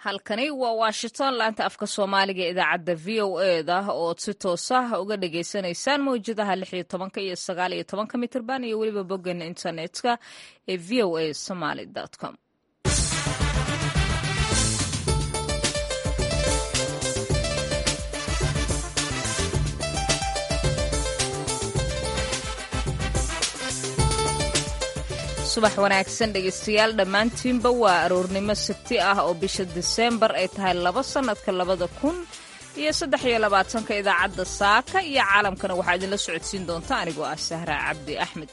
halkani waa washington laanta afka soomaaliga idaacadda v o eda ood si toosa uga dhagaysanaysaan mawjadaha lix iyo tobanka iyo sagaal iyo tobanka mitirban iyo weliba boggeena internetka ee v o a somaly com subax wanaagsan dhegeystayaal dhammaantiinba waa aroornimo sabti ah oo bisha diseembar ay tahay laba sannadka labada kun iyo saddex iyo labaatanka idaacadda saaka iyo caalamkana waxaa idinla socodsiin doonta anigoo ah sahra cabdi axmed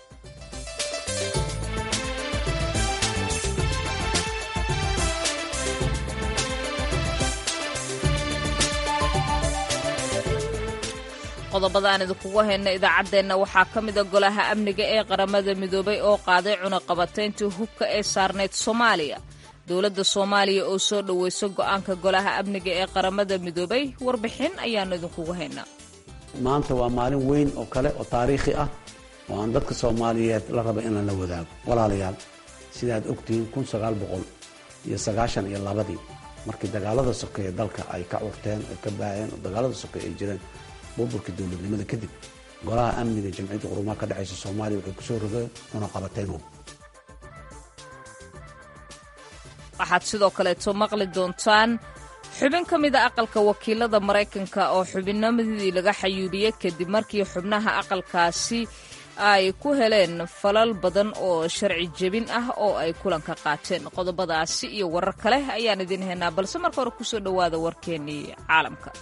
qodobada aan idinkugu hayna idaacaddeenna waxaa ka mida golaha amniga ee qaramada midoobay oo qaaday cunaqabatayntii hubka ee saarneyd soomaaliya dowladda soomaaliya oo soo dhoweyso go'aanka golaha amniga ee qaramada midoobay warbixin ayaannu idinkugu haynaa maanta waa maalin weyn oo kale oo taariikhi ah oo aan dadka soomaaliyeed la raba inaan la wadaago walaalayaal sidaad ogtihiin kun sagaal boqol iyo sagaashan iyo labadii markii dagaalada sokeeye dalka ay ka curteen ay ka baaheen oo dagaalada sokeeye ay jireen burburkii dowladnimada kadib golaha amniga jamciyadda qurumaha ka dhexaysa soomaaliya waxay kusoo rogeen cunaqabatayn hub waxaad sidoo kaleeto maqli doontaan xubin ka mida aqalka wakiilada maraykanka oo xubinnimadii laga xayuubiyey kadib markii xubnaha aqalkaasi ay ku heleen falal badan oo sharci jebin ah oo ay kulanka qaateen qodobadaasi iyo warar kale ayaan idiin haynaa balse marka hore kusoo dhowaada warkeennii caalamka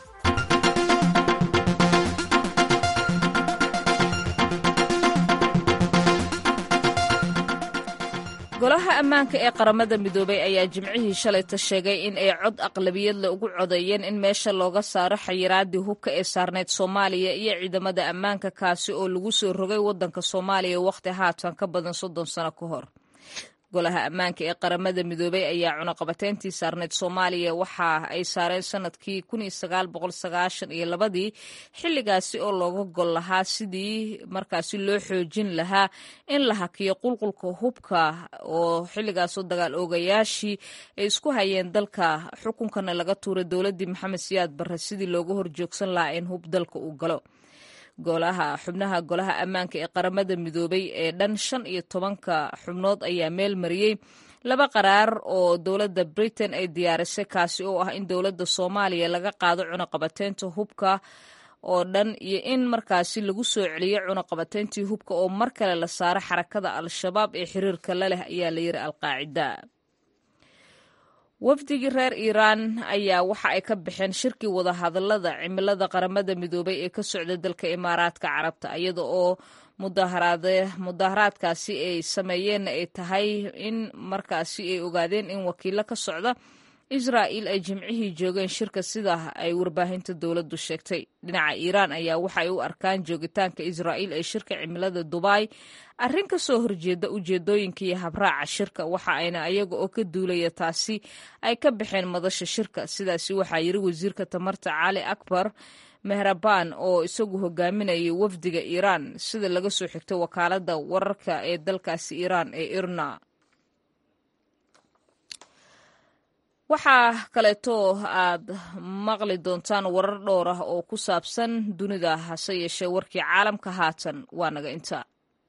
golaha ammaanka ee qaramada midoobay ayaa jimcihii shalayta sheegay in ay cod aqlabiyadle ugu codeeyeen in meesha looga saaro xayiraadii hubka ee saarneyd soomaaliya iyo ciidamada ammaanka kaasi oo lagu soo rogay waddanka soomaaliya wakhti haatan ka badan soddon sano ka hor golaha ammaanka ee qaramada midoobay ayaa cunaqabatayntii saarneyd soomaaliya waxa ay saareen sanadkii iyo labadii xilligaasi oo looga gol lahaa sidii markaasi loo xoojin lahaa in la hakiyo qulqulka hubka oo xilligaasoo dagaal oogayaashii ay isku hayeen dalka xukunkana laga tuuray dowladdii maxamed siyaad barre sidii looga horjoogsan lahaa in hub dalka uu galo golaha xubnaha golaha ammaanka ee qaramada midoobay ee dhan shan iyo tobanka xubnood ayaa meel mariyey laba qaraar oo dowladda britain ay diyaarisay kaasi oo ah in dowladda soomaaliya laga qaado cunaqabateynta hubka oo dhan iyo in markaasi lagu soo celiyo cunaqabateyntii hubka oo mar kale la saaro xarakada al-shabaab ee xiriirka la leh ayaa la yiri alqaacida wafdigii reer iiraan ayaa waxa ay ka baxeen shirkii wadahadalada cimilada qaramada midoobay ee ka socda dalka imaaraadka carabta iyada oo mudaharaadkaasi ay sameeyeenna ay tahay in markaasi ay ogaadeen in wakiilo ka socda israa'il ay jimcihii joogeen shirka sida ay warbaahinta dowladdu sheegtay dhinaca iiraan ayaa waxay u arkaan joogitaanka israa'iil ee shirka cimilada dubai arrin ka soo horjeeda ujeedooyinka iyo habraaca shirka waxa ayna ayaga oo ka duulaya taasi ay ka baxeen madasha shirka sidaasi waxaa yiri wasiirka tamarta cali akbar mehrabaan oo isagu hogaaminayay wafdiga iiraan sida laga soo xigtay wakaaladda wararka ee dalkaasi iiraan ee irna waxaa kaleeto aad maqli doontaan warar dhowr ah oo ku saabsan dunida hase yeeshee warkii caalamka haatan waa naga inta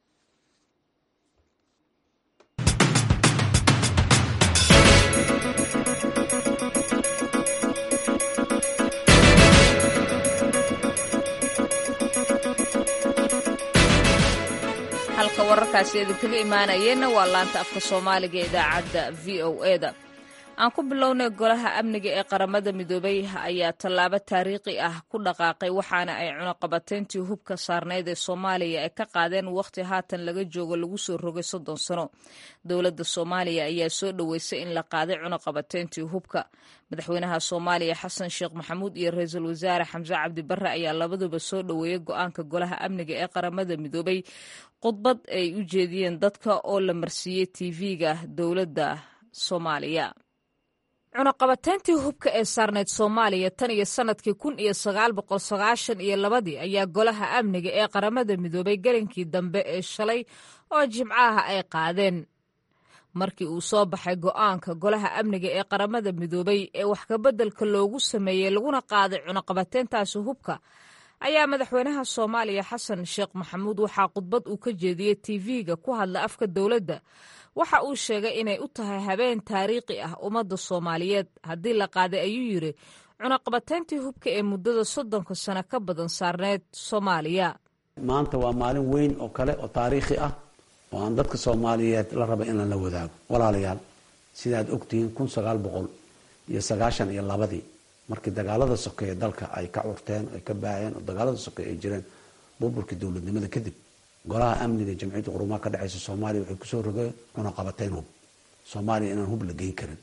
halka wararkaasi idinkaga imaanayeenna waa laanta afka soomaaliga ee idaacadda v o eda aan ku bilownay golaha amniga ee qaramada midoobay ayaa tallaabo taariikhi ah ku dhaqaaqay waxaana ay cunaqabateyntii hubka saarneyd ee soomaaliya ay ka qaadeen wakhti haatan laga joogo lagu soo rogay soddon sano dowladda soomaaliya ayaa soo dhoweysay in la qaaday cunaqabateyntii hubka madaxweynaha soomaaliya xasan sheekh maxamuud iyo ra-iisul wasaare xamse cabdi barre ayaa labaduba soo dhoweeyey go-aanka golaha amniga ee qaramada midoobay khudbad ay u jeediyeen dadka oo la marsiiyey tv-ga dowladda soomaaliya cunaqabateyntii hubka ee saarneyd soomaaliya tan iyo sannadkii kun iyo sagaal boqol sagaashan iyo labadii ayaa golaha amniga ee qaramada midoobay gelinkii dambe ee shalay oo jimcaha ay qaadeen markii uu soo baxay go'aanka golaha amniga ee qaramada midoobay ee wax kabeddelka loogu sameeyey laguna qaaday cunaqabateyntaasi hubka ayaa madaxweynaha soomaaliya xasan sheekh maxamuud waxaa khudbad uu ka jeediyey tv-ga ku hadla afka dowladda waxa uu sheegay inay u tahay habeen taariikhi ah ummadda soomaaliyeed haddii la qaaday ayuu yidhi cunaqabateyntii hubka ee muddada soddonka sano ka badan saarneyd soomaaliya maanta waa maalin weyn oo kale oo taariikhi ah oo aan dadka soomaaliyeed la raba inaan la wadaago walaalayaal sidaad ogtihiin kun sagaal boqol iyo sagaashan iyo labadii markii dagaalada sokeeye dalka ay ka curteen ay ka baaheen oo dagaalada sokeeye ay jireen burburkii dowladnimada kadib golaha amniga jamciyadda qurumaha ka dhexeysa soomaaliya waxay kusoo rogeen cunaqabateyn hub soomaaliya inaan hub la geyn karin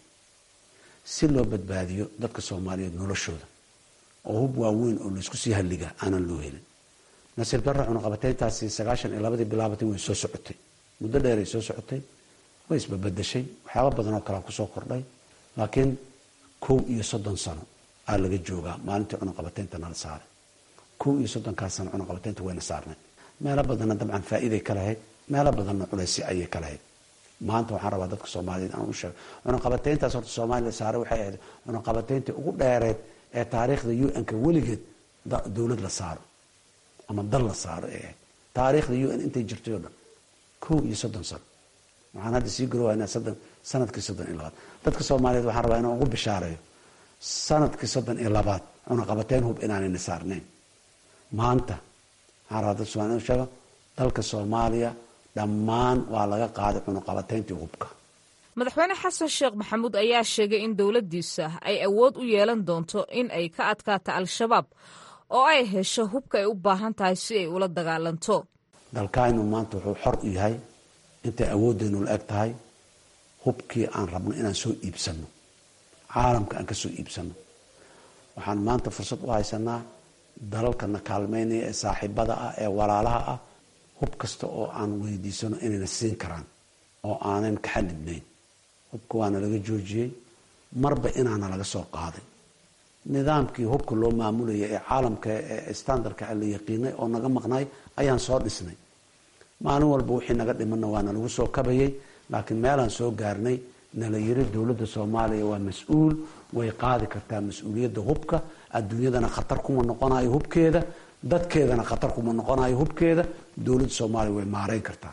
si loo badbaadiyo dadka soomaaliyeed noloshooda oo hub waaweyn oo laysku sii halliga aanan loo helin nasiib darra cunaqabateyntaasi sagaashan iyo labadii bilaabatay way soo socotay muddo dheeray soo socotay way isbabadashay waxyaaba badan oo kalea kusoo kordhay laakiin kow iyo soddon sano aa laga joogaa maalintii cunaqabateynta nala saaray kow iyo soddonkaas sano cunaqabateynta wayna saarnay meelo badanna dabcan faa'iiday ka lahayd meelo badanna culaysi ayay ka lahayd maanta waxaan rabaa dadka soomaaliyeed aan u sheego cunaqabateyntaas horta soomaaliya saaray waxay ahayd cunaqabateyntii ugu dheereed ee taariikhda un-ka weligeed dowlad la saaro ama dal la saaro ee ahayd taariikhda un intay jirtay oo dhan kow iyo soddon sano waxaan hadda sii garowaynaa soddon sanadkii soddon iyo labaad dadka soomaaliyeed waxaan rabaa inaan ugu bishaareeyo sanadkii soddon iyo labaad cunaqabateyn hub inaanayna saarnayn maanta waxaan rabaa dadka somaaliya inu sheego dalka soomaaliya dhammaan waa laga qaaday cunaqabateyntii hubka madaxweyne xasan sheekh maxamuud ayaa sheegay in dowladdiisa ay awood u yeelan doonto in ay ka adkaato al-shabaab oo ay hesho hubka ay u baahan tahay si ay ula dagaalanto dalkaynu maanta wuxuu xor u yahay intay awooddeenu la eg tahay hubkii aan rabno inaan soo iibsano caalamka aan ka soo iibsano waxaan maanta fursad u haysanaa dalalkana kaalmeynaya ee saaxiibada ah ee walaalaha ah hub kasta oo aan weydiisano inayna siin karaan oo aanan ka xadidnayn hubka waana laga joojiyey marba inaana laga soo qaaday nidaamkii hubka loo maamulaya ee caalamka ee standardka la yaqiinay oo naga maqnay ayaan soo dhisnay maalin walba wixii naga dhimanna waana lagu soo kabayay laakiin meelaan soo gaarnay nala yiri dowladda soomaaliya waa mas-uul way qaadi kartaa mas-uuliyadda hubka adduunyadana khatar kuma noqonayo hubkeeda dadkeedana khatar kuma noqonayo hubkeeda dowladda soomaaliya way maareyn kartaa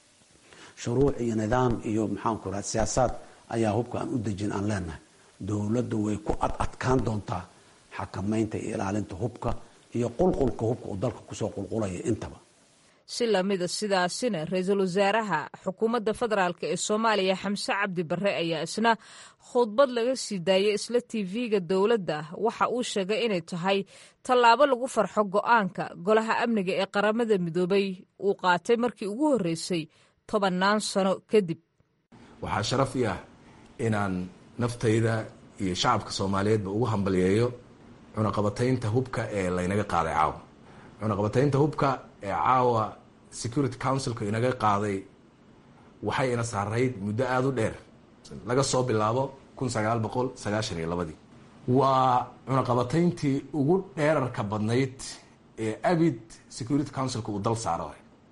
shuruuc iyo nidaam iyo maxaanku raha siyaasaad ayaa hubka aan u dejin aan leenahay dowladda way ku ad adkaan doontaa xakamaynta iyo ilaalinta hubka iyo qulqulka hubka uu dalka kusoo qulqulaya intaba si lamida sidaasina ra-iisul wasaaraha xukuumadda federaalk ee soomaaliya xamse cabdi barre ayaa isna khudbad laga sii daayay isla tv-ga dowladda waxa uu sheegay inay tahay tallaabo lagu farxo go-aanka golaha amniga ee qaramada midoobay uu qaatay markii ugu horreysay tobannaan sano kadib waxaa sharaf i ah inaan naftayda iyo shacabka soomaaliyeedba ugu hambalyeeyo cunaqabataynta hubka ee laynaga qaaday caawa cunaqabataynta hubka ee caawa security councilka inaga qaaday waxay ina saarayd muddo aada u dheer laga soo bilaabo kun sagaal boqol sagaashan iyo labadii waa cunaqabatayntii ugu dheerarka badnayd ee abid security councilka uu dal saaro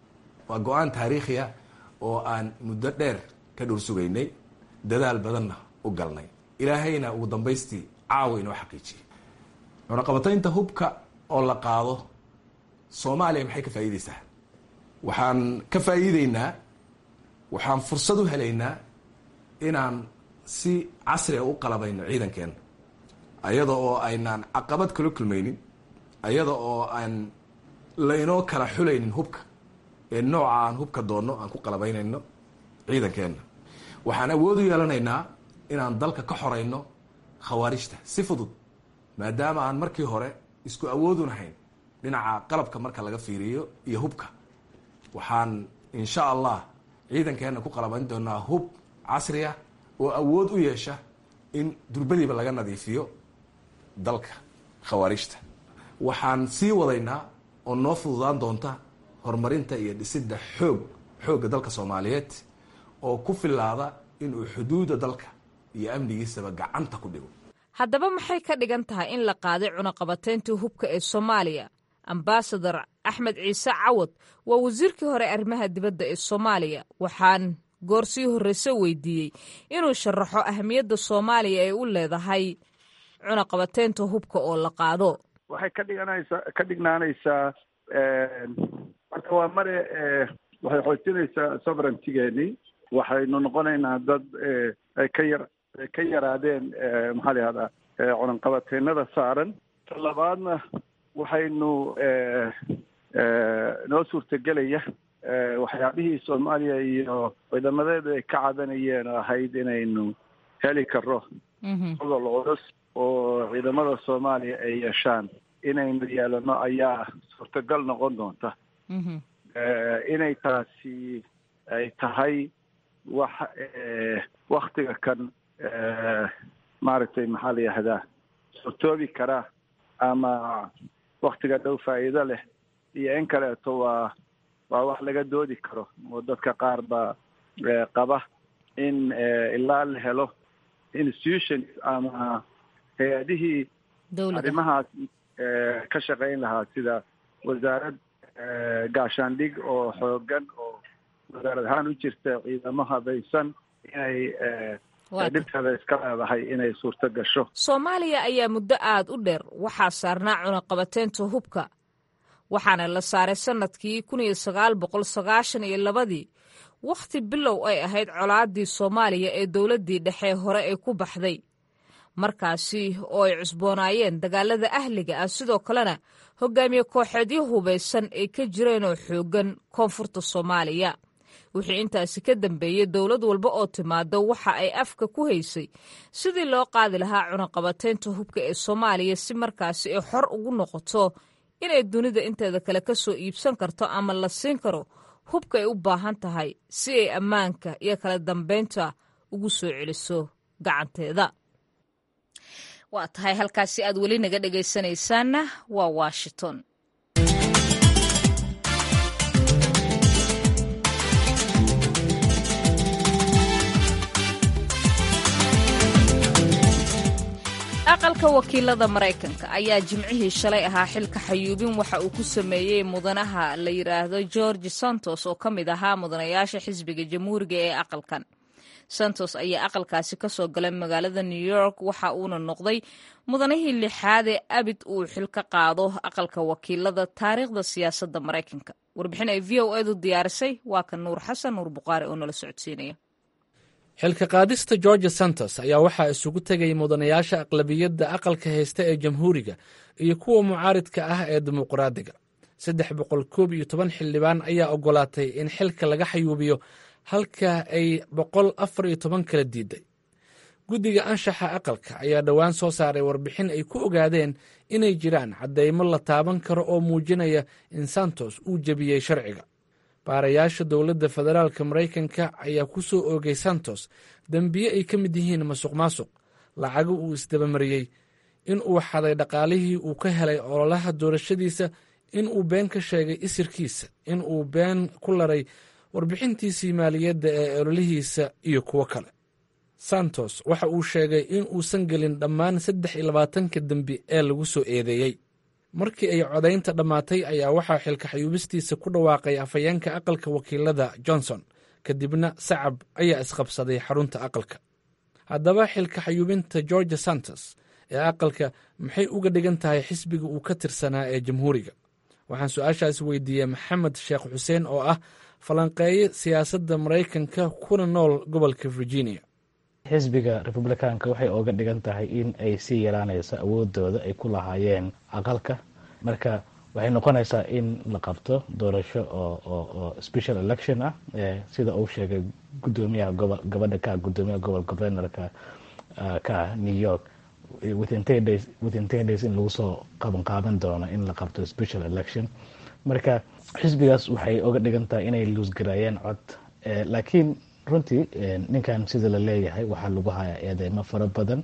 waa go-aan taariikhiya oo aan muddo dheer ka dhowr sugaynay dadaal badanna u galnay ilaahayna ugu dambaystii caawa inoo xaqiijiyay cunaqabataynta hubka oo la qaado soomaaliya maxay ka faa'iideysaa waxaan ka faa'iideynaa waxaan fursad u helaynaa inaan si casriga u qalabayno ciidankeena ayada oo aynaan caqabad kala kulmaynin ayada oo aan laynoo kala xulaynin hubka ee nooca aan hubka doonno aan ku qalabaynayno ciidankeenna waxaan awood u yeelanaynaa inaan dalka ka xorayno khawaarijta si fudud maadaama aan markii hore isku awoodunahayn dhinaca qalabka marka laga fiiriyo iyo hubka waxaan insha allah ciidankeenna ku qalabayn doonaa hub casriya oo awood u yeesha in durbadiiba laga nadiifiyo dalka khawaarijta waxaan sii wadaynaa oo noo fududaan doonta horumarinta iyo dhisidda xoog xoogga dalka soomaaliyeed oo ku filaada inuu xuduudda dalka iyo amnigiisaba gacanta ku dhigo haddaba maxay ka dhigan tahay in la qaaday cunaqabatayntii hubka ee soomaaliya ambasador axmed ciise cawad waa wasiirkii hore arrimaha dibadda ee soomaaliya waxaan goor sii horreyse weydiiyey inuu sharaxo ahamiyadda soomaaliya ay u leedahay cunaqabateynta hubka oo la qaado waxay ka dhiganaysaa ka dhignaanaysaa marka waa mare waxay xoojinaysaa sovereigntigeeni waxaynu noqonaynaa dad ay ka yar ay ka yaraadeen maxaa la yihahdaa cunaqabateynada saaran ta labaadna waxaynu noo suurtagelaya waxyaabihii soomaaliya iyo ciidamadeedu ay ka cadanayeen oo ahayd inaynu heli karo gobol culus oo ciidamada soomaaliya ay yeeshaan inaynu yeelano ayaa suurtagal noqon doonta inay taasi ay tahay wax waktiga kan maaragtay maxaa la yihahdaa suurtoobi karaa ama waktiga dhow faa'iido leh iyo in kaleeto waa waa wax laga doodi karo oo dadka qaar baa qaba in ilaa la helo institutions ama hay-adihii arrimahaas ka shaqayn lahaa sida wasaarad gaashaandhig oo xoogan oo wasaarad ahaan u jirta ciidamo habaysan inay dhibteeda iska leedahay inay suurto gasho soomaaliya ayaa muddo aada u dheer waxaa saarnaa cunaqabateynta hubka waxaana la saaray sannadkii kun iyo sagaal boqol sagaashan iyo labadii wakhti bilow ay ahayd colaadii soomaaliya ee dowladdii dhexe hore ay ku baxday markaasi oo ay cusboonaayeen dagaalada ahliga ah sidoo kalena hogaamiye kooxeedyo hubaysan ay ka jireenoo xooggan koonfurta soomaaliya wixii intaasi ka dambeeyey dowlad walba oo timaado waxa ay afka ku haysay sidii loo qaadi lahaa cunaqabateynta hubka ee soomaaliya si markaasi ay xor ugu noqoto inay dunida inteeda kale ka soo iibsan karto ama la siin karo hubka ay u baahan tahay si ay ammaanka iyo kala dambeynta ugu soo celiso gacanteeda waa tahay halkaasi aad weli naga dhegaysanaysaanna waa washington aqalka wakiilada maraykanka ayaa jimcihii shalay ahaa xilka xayuubin waxa uu ku sameeyey mudanaha la yidhaahdo george santos oo ka mid ahaa mudanayaasha xisbiga jamhuuriga ee aqalkan santos ayaa aqalkaasi ka soo galay magaalada new york waxa uuna noqday mudanihii lixaadee abid uu xil ka qaado aqalka wakiilada taariikhda siyaasadda maraykanka warbixin ay v o edu diyaarisay waa ka nuur xasan nuur buqaari oo nala socodsiinaya xilka qaadista george santos ayaa waxaa isugu tegay mudanayaasha aqlabiyadda aqalka haysta ee jamhuuriga iyo kuwa mucaaridka ah ee dimuqraadiga saddex boqol koob iyo toban xildhibaan ayaa ogolaatay in xilka laga xayuubiyo halka ay boqol afar iyo toban kala diiday guddiga anshaxa aqalka ayaa dhowaan soo saaray warbixin ay ku ogaadeen inay jiraan caddaymo la taaban karo oo muujinaya in santos uu jebiyey sharciga baarayaasha dowladda federaalka maraykanka ayaa ku soo oogay santos dembiye ay ka mid yihiin masuq maasuq lacago uu isdabamariyey in uu xaday dhaqaalihii uu ka helay ololaha doorashadiisa in uu been ka sheegay isirkiisa in uu been ku laray warbixintiisii maaliyadda ee ololihiisa iyo kuwo kale santos waxa uu sheegay in uusan gelin dhammaan saddex iyo labaatanka dembi ee lagu soo eedeeyey markii ay codaynta dhammaatay ayaa waxaa xilka xayuubistiisa ku dhawaaqay afhayeenka aqalka wakiilada johnson kadibna sacab ayaa isqabsaday xarunta aqalka haddaba xilka xayuubinta george santos ee aqalka maxay uga dhigan tahay xisbiga uu ka tirsanaa ee jamhuuriga waxaan su-aashaas weydiiyey maxamed sheekh xuseen oo ah falanqeeye siyaasadda maraykanka kuna nool gobolka virginia xisbiga republikaanka waxay ooga dhigan tahay in ay sii yaraanayso awoodooda ay ku lahaayeen aqalka marka waxay noqonaysaa in la qabto doorasho oo special election ah sida uu sheegay gudoomiyaha gobo gabadha ka gudoomiyaha gobol governorka ka new york within ten days within ten days in lagu soo qaban qaaban doono in la qabto special election marka xisbigaas waxay oga dhigan tahay inay luusgareeyeen cod laakiin runtii ninkan sida la leeyahay waxaa lagu hayaa eedeymo fara badan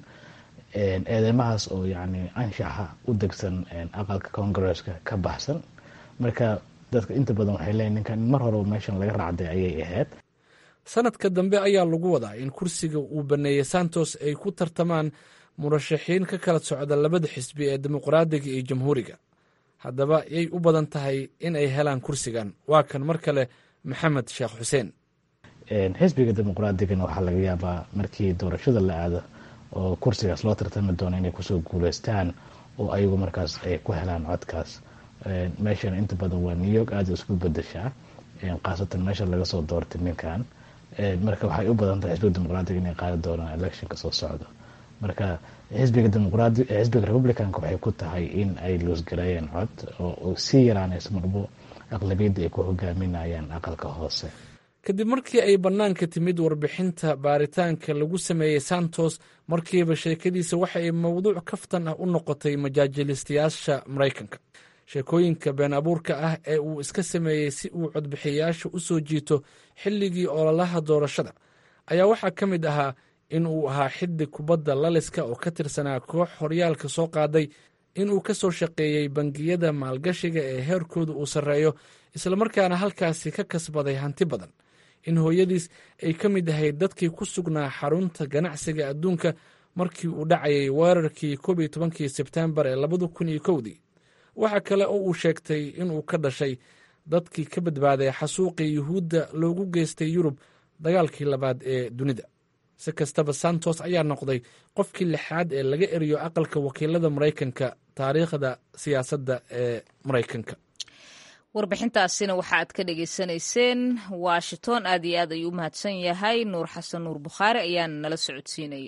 eedeymahaas oo yani anshaxa u degsan aqalka congaresska ka baxsan marka dadka inta badan waxay leeyihin ninkan mar horeba meeshan laga raacday ayay ahayd sanadka dambe ayaa lagu wadaa in kursiga uu baneeyey santos ay ku tartamaan murashaxiin ka kala socda labada xisbi ee dimuqraadiga iyo jamhuuriga haddaba yay u badan tahay in ay helaan kursigan waa kan mar kale maxamed sheekh xuseen xisbiga dimuqraadigana waxaa laga yaabaa markii doorashada la aado oo kursigaas loo tartami doono inay kusoo guuleystaan oo ayagu markaas ay ku helaan codkaas meeshana inta badan waa new york aada isku bedeshaa khaasatan meesha laga soo doortay ninkan marka waxay u badan tahay xisbiga dimuqraadiga inay qaadi doonaan electionka soo socdo marka xisbiga dimuqraadi xisbiga republicanka waxay ku tahay in ay loosgareeyeen cod oo sii yaraanayso marbo aqlabiyadda ay ku hogaaminayaan aqalka hoose kadib markii ay bannaanka timid warbixinta baaritaanka lagu sameeyey santos markiiba sheekadiisa waxa ay mowduuc kaftan ah u noqotay majaajilistayaasha maraykanka sheekooyinka been abuurka ah ee uu iska sameeyey si uu codbixiyayaasha u soo jiito xilligii ololaha doorashada ayaa waxaa ka mid ahaa in uu ahaa xiddig kubadda laliska oo ka tirsanaa koox horyaalka soo qaaday inuu ka soo shaqeeyey bangiyada maalgashiga ee heerkooda uu sarreeyo islamarkaana halkaasi ka kasbaday hanti badan in hooyadiis ay ka mid ahayd dadkii ku sugnaa xarunta ganacsiga adduunka markii uu dhacayay weerarkii koob iyo tobankii sebtembar ee labada kun iyo kowdii waxaa kale oo uu sheegtay inuu ka dhashay dadkii ka badbaaday xasuuqii yuhuudda loogu geystay yurub dagaalkii labaad ee dunida si kastaba santos ayaa noqday qofkii lixaad ee laga eriyo aqalka wakiilada maraykanka taariikhda siyaasadda ee maraykanka warbixintaasina waxa aad ka dhagaysanayseen washington aad iyo aad ayuu u mahadsan yahay nuur xasan nuur bukhaari ayaana nala socodsiinayay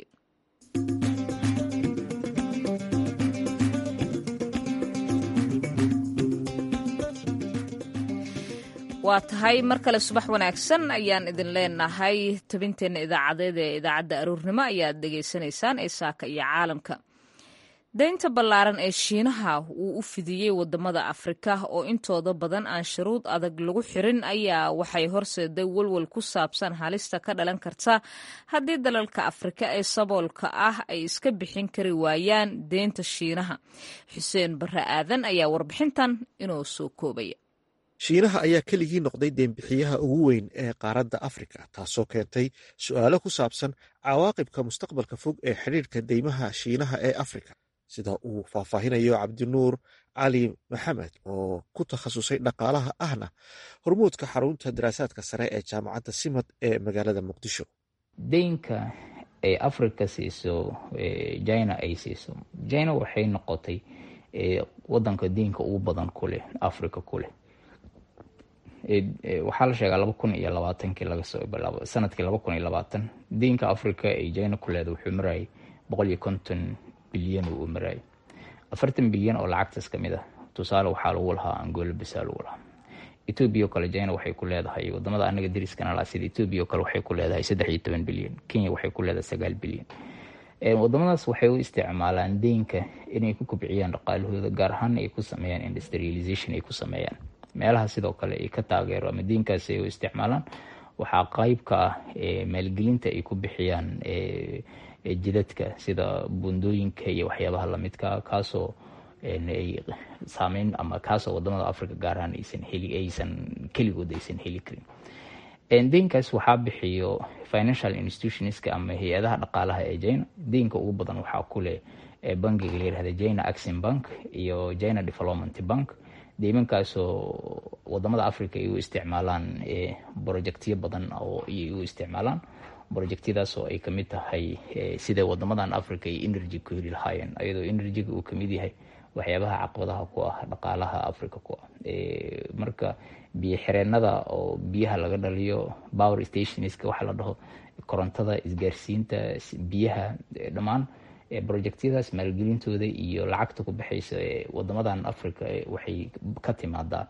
waa tahay mar kale subax wanaagsan ayaan idin leenahay tabinteenna idaacadeed ee idaacadda aroornimo ayaad dhegaysanaysaan ee saaka iyo caalamka daynta ballaaran ee shiinaha uu u fidiyey wadamada afrika oo intooda badan aan shuruud adag lagu xirin ayaa waxay horseeday walwal ku saabsan halista ka dhalan karta haddii dalalka afrika ee saboolka ah ay iska bixin kari waayaan deynta shiinaha xuseen barre aadan ayaa warbixintan inoo soo koobaya shiinaha ayaa keligii noqday deenbixiyaha ugu weyn ee qaaradda afrika taasoo keentay su'aalo ku saabsan cawaaqibka mustaqbalka fog ee xidhiirka deymaha shiinaha ee afrika sida uu faahfaahinayo cabdinuur cali maxamed oo ku takhasusay dhaqaalaha ahna hormuudka xarunta daraasaadka sare ee jaamacadda simad ee magaalada muqdisho deynka ay afrika siiso jina ay siiso jina waxay noqotay wadanka deynka ugu badan kuleh africa kuleh waxaa la sheegaa laba kun iyo labaatankii lagasoo bilaabo sanadkii laba kun iyo labaatan deynka africa ay jina ku leeda wuxuu marayay boqol iyo konton bilyan uu marayay afartan bilyan oo lacagtaas kamid ah tusaale waxaa lagu lahaa angola bisa lagu lahaa etoobiya oo kale jina waxay ku leedahay wadamada anaga dariskana laha sida etoobiya oo kale waxay ku leedahay saddex iyo toban bilyan kenya waxay ku leedahay sagaal bilyan wadamadaas waxay u isticmaalaan deynka inay ku kobciyaan dhaqaalahooda gaar ahaana ay ku sameeyaan industrialization ay ku sameeyaan meelaha sidoo kale ay ka taageero ama diinkaasi ay u isticmaalaan waxaa qeyb ka ah maalgelinta ay ku bixiyaan jidadka sida bundooyinka iyo waxyaabaha lamidka kaasoo ay saameyn ama kaasoo wadamada africa gaar ahaan aysan heli aysan keligood aysan heli karin deynkaas waxaa bixiyo financial institutionska ama hay-adaha dhaqaalaha ee jina deynka ugu badan waxaa kuleh bangiga layirahda jina axin bank iyo jina development bank deymankaasoo wadamada africa ay u isticmaalaan brojectyo badan oo ay u isticmaalaan brojectyadaas oo ay kamid tahay sida wadamadan africa ay energy ku heli lahaayeen ayadoo energyga uu kamid yahay waxyaabaha caqabadaha ku ah dhaqaalaha africa ku ah marka biyo xireenada oo biyaha laga dhaliyo power stationska waxaa la dhaho korontada isgaarsiinta biyaha dhammaan brojectyadaas maalgelintooda iyo lacagta ku baxaysa wadamadan africa waxay ka timaadaa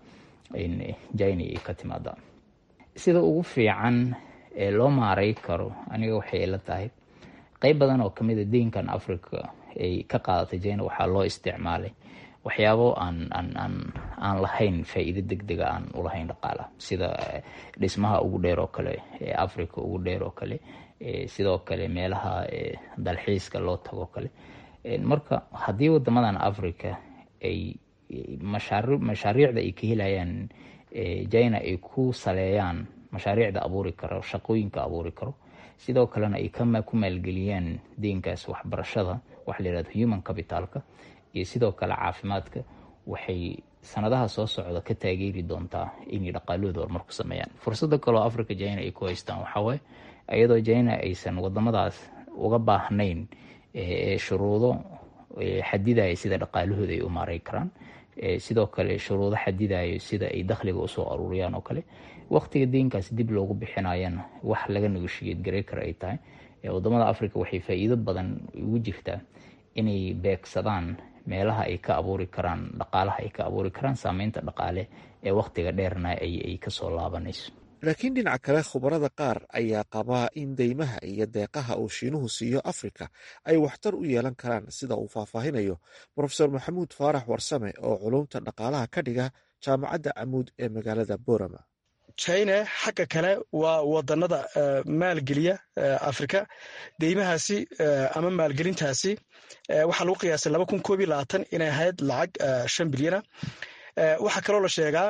jina ay ka timaadaa sida ugu fiican ee loo maaray karo aniga waxay ila tahay qeyb badan oo kamid a deynkan africa ay ka qaadatay jina waxaa loo isticmaalay waxyaabo aan aan aan aan lahayn faa-iido deg dega aan ulahayn dhaqaalaha sida dhismaha ugu dheer oo kale ee africa ugu dheer oo kale sidoo kale meelaha dalxiiska loo tago kale marka haddii wadamadan africa ay mashaariicda ay ka helayaan jina ay ku saleeyaan mashaariicda abuuri karo shaqooyinka abuuri karo sidoo kalena ay ku maalgeliyaan deynkaas waxbarashada waxa la yirahdo human capitalka iyo sidoo kale caafimaadka waxay sanadaha soo socda ka taageeri doontaa inay dhaqaalahooda horumar ku sameeyaan fursada kaloo africa china ay ku haystaan waxawaaye iyadoo china aysan wadamadaas uga baahnayn shuruudo xadidaya sida dhaqaalahooda ay u maaray karaan sidoo kale shuruudo xadidayo sida ay dakhliga usoo aruuriyaan oo kale waqtiga deynkaas dib loogu bixinayana wax laga negoshiyad garey kara ay tahay wadamada africa waxay faa-iido badan ugu jirtaa inay beegsadaan meelaha ay ka abuuri karaan dhaqaalaha ay ka abuuri karaan saameynta dhaqaale ee waqtiga dheerna ay kasoo laabanayso laakiin dhinaca kale khubarada qaar ayaa qabaa in deymaha iyo deeqaha uu shiinuhu siiyo afrika ay waxtar u yeelan karaan sida uu faahfaahinayo profesor maxamuud faarax warsame oo culumta dhaqaalaha ka dhiga jaamacadda camuud ee magaalada borama china xagga kale waa wadanada maalgeliya afrika deymahaasi ama maalgelintaasi waxaa lagu qiyaasay laba kun koob iyo labaatan inay ahayd lacag shan bilyana waxaa kaloo la sheegaa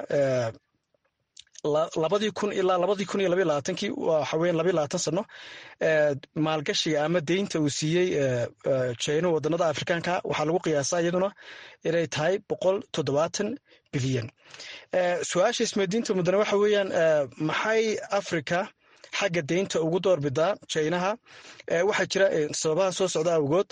labadii kun ilaa labadii kun iyo labaiy labaatankii waxa weyan labaiy labaatan sano maalgashiga ama deynta uu siiyey china wadanada afrikaanka waxaa lagu qiyaasaa iyaduna inay tahay boqol toddobaatan bilyan su-aasha ismadiinta mudane waxa weeyaan maxay africa xagga deynta ugu doorbidaa chinaha waxaa jira sababaha soo socda awgood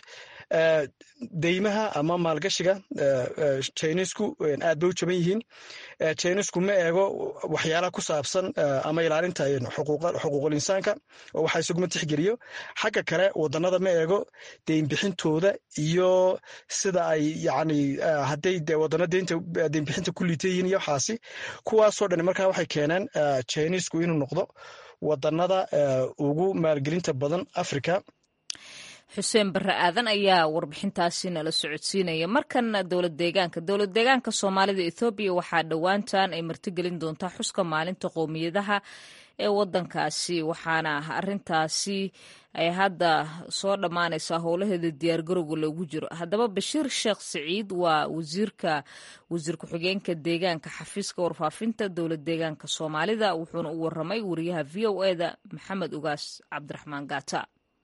deymaha ama maalgashiga chinisku aad bay u jaban yihiin chinisku ma eego waxyaalaha ku saabsan ama ilaalinta xuquuqul insaanka oo waxaa isaguma tixgeliyo xagga kale wadanada ma eego deynbixintooda iyo sida ay yani hadday wadano deynbixinta ku liita yihiin iyo waxaasi kuwaasoo dhan markaa waxay keeneen chinisku inuu noqdo wadanada ugu maalgelinta badan africa xuseen barre aadan ayaa warbixintaasi nala socodsiinaya markana dowlad deegaanka dowlad deegaanka soomaalida ethoobiya waxaa dhowaantan ay martigelin doontaa xuska maalinta qowmiyadaha ee wadankaasi waxaana arintaasi ay hadda soo dhammaanaysaa howlaheeda diyaargarowga loogu jiro haddaba bashiir sheekh siciid waa wasiirka wasiir ku-xigeenka deegaanka xafiiska warfaafinta dowlad deegaanka soomaalida wuxuuna u waramay wariyaha v o eda maxamed ugaas cabdiraxmaan gaata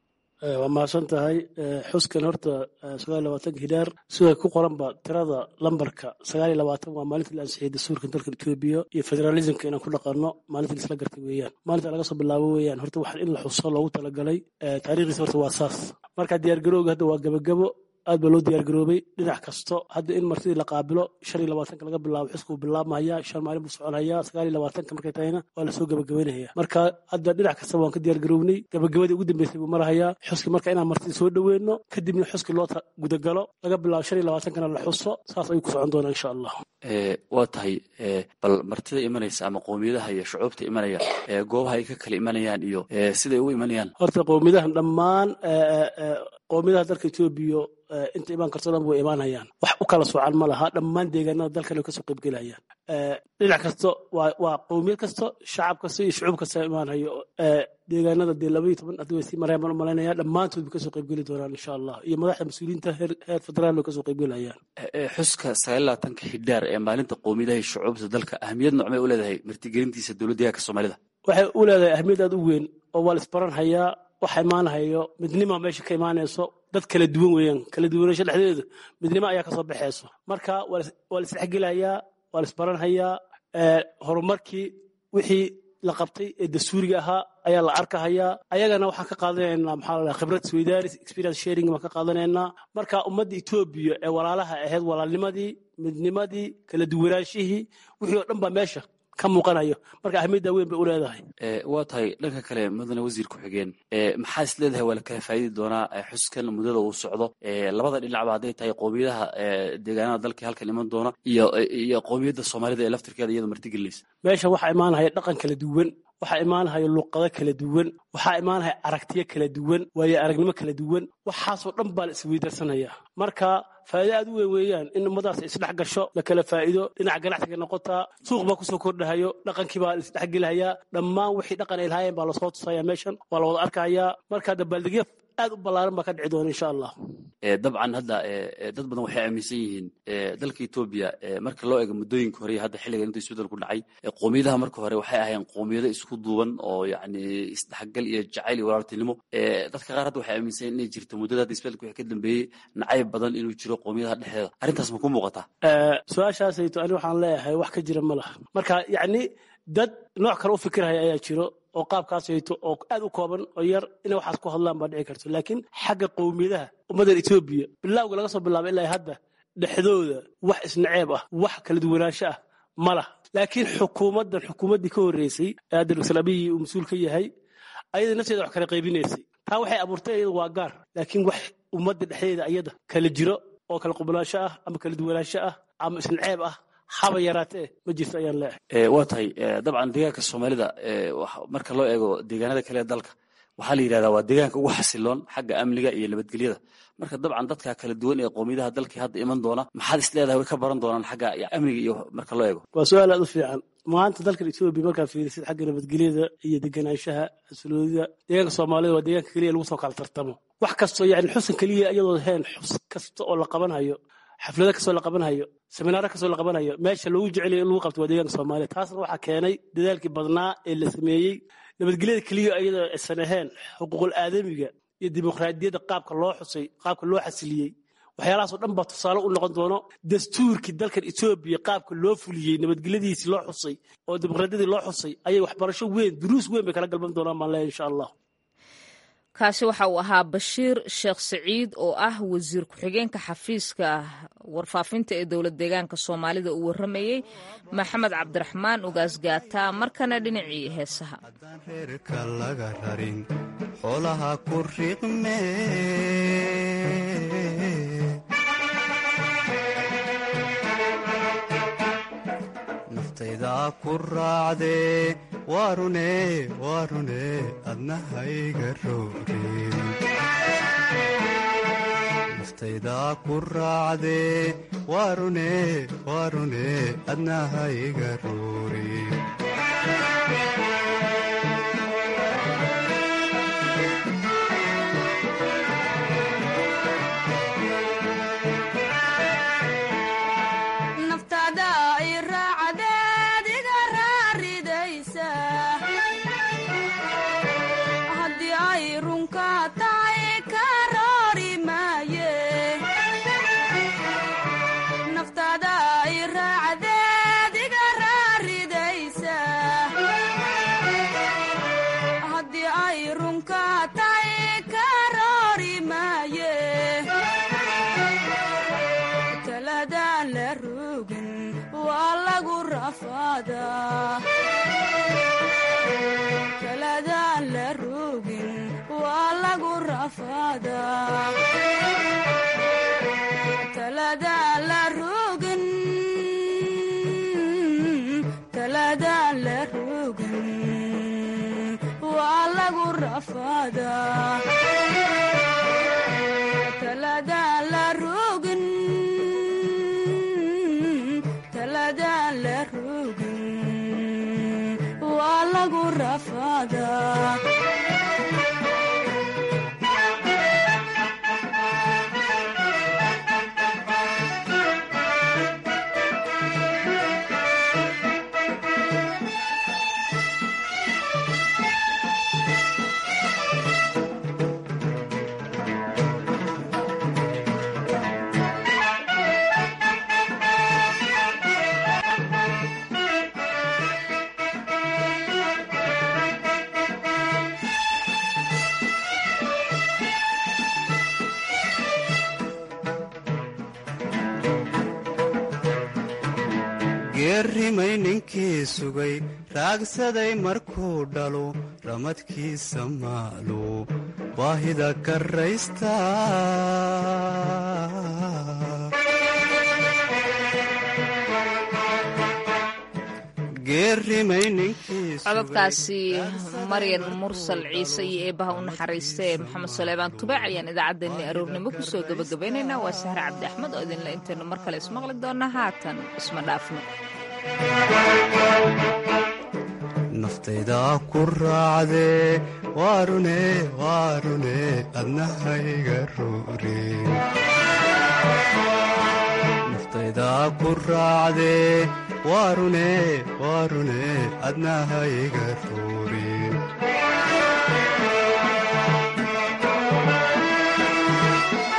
waa mahadsan tahay xuskan horta sagaal labaatanka hidaar sida ku qoranba tirada lambarka sagaal iyo labaatan waa maalintii la ansixiyay dastuurka dalkan etoobiya iyo federaalismka inaan ku dhaqanno maalintii laisla gartay weeyaan maalinta laga soo bilaabo weeyaan horta waxaan in la xuso loogu talagalay taariikhdiisa horta waa saas marka diyaargarowga hadda waa gabagabo aad baa loo diyaargaroobay dhinac kasto hadda in martidii la qaabilo shan iyo labaatanka laga bilaabo xusku bilaabmahaya shan maalin buu soconhayaa sagaal iyo labaatanka markay tahayna waa lasoo gabagabaynaya marka hadda dhinac kasta waan ka diyaargarownay gabagabadii ugu dambeysay buu marahayaa xuski marka inaan martidii soo dhoweyno kadibna xuski loo gudagalo laga bilaabo shan iyo labaatankana la xuso saas ayuu ku socon doonaa insha allah waa tahay bal martida imanaysa ama qowmiyadaha iyo shucuubta imanaya goobaha ay ka kala imanayaan iyo siday ugu imanayaan horta qowmiyadahan dhammaan qowmiyadaha dalka etoobiya inta imaan karto dhan way imaanayaan wax u kala soocan ma laha dhammaan deegaanada dalkan ay kasoo qaybgelayaan dhinac kasto waa qowmiyad kasto shacab kasta iyo shucuub kasta imaanhayo deegaanada dee laba iyo toban haddii way sii marayaan baan u malaynaya dhammaantood bay kasoo qaybgeli doonaan insha allah iyo madaxda mas-uuliyiinta heer federaal way kasoo qaybgelayaan xuska sagaal labaatanka xidhaar ee maalinta qowmiyadaha iyo shucuubta dalka ahmiyad noocmay u leedahay martigelintiisa dowladda deegaanka soomaalida waxay u leedahay ahmiyad aad u weyn oo waa la isbaran hayaa waxa imaanahayo midnima meesha ka imaanayso dad kala duwan weeyaan kala duwanasho dhexdeedu midnimo ayaa kasoo baxayso marka waa la isdhexgelayaa waa la isbaranhayaa horumarkii wixii la qabtay ee dastuuriga ahaa ayaa la arkahayaa ayagana waxaan ka qaadanaynaa maxaa la khibrad swedaaris experience sharing baan ka qaadanaynaa marka ummadda etoobiya ee walaalaha ahayd walaalnimadii midnimadii kala duwanaanshihii wixii oo dhan baa meesha ka muuqanayo marka ahmiyadda weyn bay u leedahay waa tahay dhanka kale mudane wasiir ku-xigeen maxaa is leedahay waa la kala faa'idi doonaa xuskan muddada uu socdo labada dhinacba hadday tahay qowmiyadaha deegaanada dalka halkan iman doona iyo iyo qowmiyadda soomaalida ee laftirkeeda iyadoo martigelinaysa meesha waxaa imaanahaya dhaqan kala duwan waxaa imaanahaya luqado kala duwan waxaa imaanahaya aragtiyo kala duwan waayo aragnimo kala duwan waxaasoo dhan baa la isweydarsanaya marka faa'ido aad u weyn weeyaan in ummadaas isdhex gasho la kala faa'iido dhinaca ganacsiga noqotaa suuq baa kusoo kordhahayo dhaqankii baa la isdhexgelahayaa dhammaan wixii dhaqan ay lahaayeen baa lasoo tusaya meeshan waa la wada arkahayaa marka dabaaldegyo aad u ballaaran baa ka dhici doona insha allah dabcan hadda dad badan waxay aaminsan yihiin dalka etoobiya marka loo eego muddooyinka hore iyo hadda xilligan inta isbeddel ku dhacay qoomiyadaha marka hore waxay ahayn qoomiyado isku duuban oo yacni isdhexgal iyo jacayl iyo walaaltinimo dadka qaar hadda waxay aaminsan inay jirto muddada hadda isbeddelka wixii ka dambeeyey nacayb badan inuu jiro qoomiyadaha dhexdeeda arrintaas ma ku muuqataa su-aashaasayto ani waxaan leeyahay wax ka jira ma laha marka yacni dad nooc kale u fikirhaya ayaa jiro oo qaabkaasayto oo aad u kooban oo yar inay waxaas ku hadlaan baa dhici karto laakiin xagga qowmiyadaha ummaddan etoobiya bilawga laga soo bilaaba ilaa hadda dhexdooda wax isnaceeb ah wax kala duwanaansho ah ma lah laakiin xukuumaddan xukuumaddii ka horreysay ee hadda doctor abiyi uu mas-uul ka yahay ayada nafteeda wax kala qaybinaysay taa waxay abuurtay iyada waa gaar laakiin wax ummadda dhexdeeda ayada kala jiro oo kala qubnaansho ah ama kala duwanaansho ah ama isnaceeb ah haba yaraatee ma jirto ayaan leeyahay waa tahay dabcan deegaanka soomaalida marka loo eego deegaanada kale ee dalka waxaa la yidhahdaa waa deegaanka ugu xasiloon xagga amniga iyo nabadgelyada marka dabcan dadka kala duwan ee qoomiyadaha dalkii hadda iman doona maxaad is leedahay way ka baran doonaan xagga amniga iyo marka loo eego waa su-aal aad u fiican maanta dalkan etoobiya markaa fiirisid xagga nabadgelyada iyo deganaanshaha xasiloonida deegaanka soomaalida waa deegaanka keliya lagu soo kala tartamo wax kastoo yani xusan keliya iyadoo heen xus kasta oo la qabanhayo xaflado kastoo la qabanhayo seminaaro kastoo la qabanhayo meesha loogu jecelayo in lagu qabto waa deegaanka soomaaliya taasna waxaa keenay dadaalkii badnaa ee la sameeyey nabadgelyada keliya iyadoo aysan ahayn xuquuqul aadamiga iyo dimuqraadiyadda qaabka loo xusay qaabka loo xasiliyey waxyaalahaasoo dhan baa tusaale u noqon doono dastuurkii dalkan etoobiya qaabka loo fuliyey nabadgelyadiisii loo xusay oo dimuqraadiyadii loo xusay ayay waxbarasho weyn duruus weyn bay kala galban doonaan baan leeyahay insha allah kaasi waxa uu ahaa bashiir sheekh siciid oo ah wasiir ku-xigeenka xafiiska warfaafinta ee dowlad deegaanka soomaalida uu warramayey maxamed cabdiraxmaan ugaasgaata markana dhinacii heesaha reerka laga rarin xoolaha ku riqme naftaydaa ku raacdee waarune waarune adnahayga roogeen naftaydaa ku raacdee waarune waarune adnahayga rooreen geerrimay ninkii sugay raagsaday markuu dhalo ramadkiisa maalu baahida karraysta cododkaasi maryan mursal ciise iyo eebbaha u naxariista ee maxamed suleymaan tubaac ayaan idaacaddeenni aroornimo kusoo gebagabaynaynaa waa sahre cabdi axmed oo idinle intaynu mar kale ismaqli doonna haatan isma dhaafno naftaydaa ku raacdee waarune waarune adnahayga rooreen ku raacdee waarune waarune adnahayga tuurin